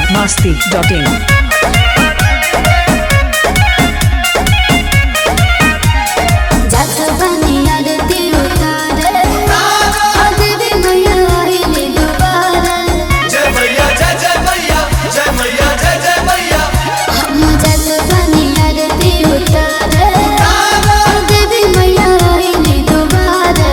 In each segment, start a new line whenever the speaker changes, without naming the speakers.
masti.in.
जात बनिया रे दिल उतारे अदबी मैया आइले दोबारा
जय मैया जय जय मैया जय मैया जय जय मैया
हम जात बनिया रे दिल उतारे अदबी मैया आइले दोबारा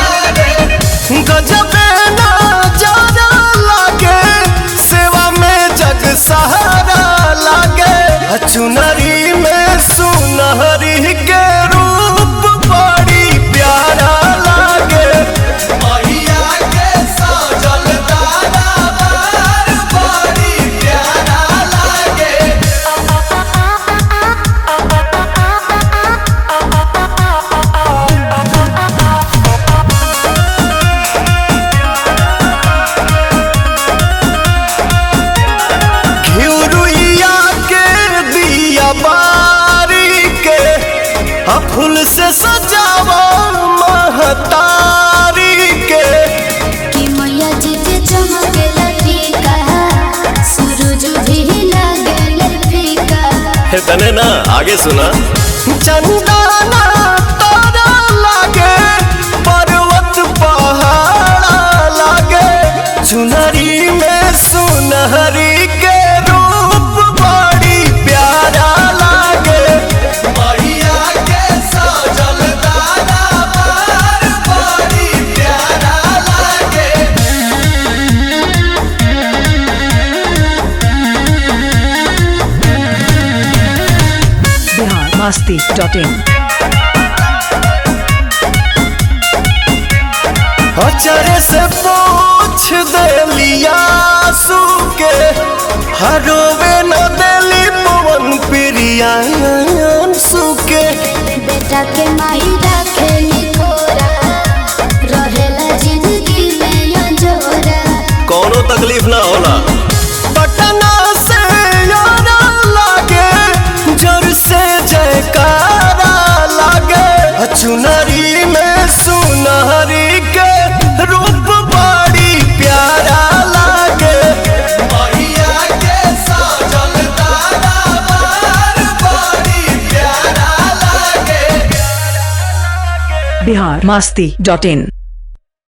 गजबे ना जाना लागे सेवा में जग सहारा लागे चुनरी में सुनहरी के रूप बड़ी प्यारा लागे मैया के सजल दरबार बड़ी प्यारा लागे घिउरुइया के दिया बारी के आ फूल से सजावा महतारी के
कि मैया जी के चमके लटीका सूरज भी लगे फीका
तने ना आगे सुना चंदना तारा लागे पर्वत पहाड़ा लागे चुनरी में सुनहरी के रूप बड़ी प्यारा लागे मैया के सजल दरबार बड़ी प्यारा लागे
Bihar masti.in.
अचरे से पूछ देलिया के हरोवे न देली पवन प्रिया सुके
बेटा के माई रखेली थोरा रहेला जिंदगी में अंजोरा
कोनो तकलीफ ना होला पटना से यारा लागे जोर से जयकारा लागे चुनरी में सुनहरी के रूप बड़ी प्यारा लागे मैया के सजल दरबार बड़ी प्यारा लागे
Bihar masti.in.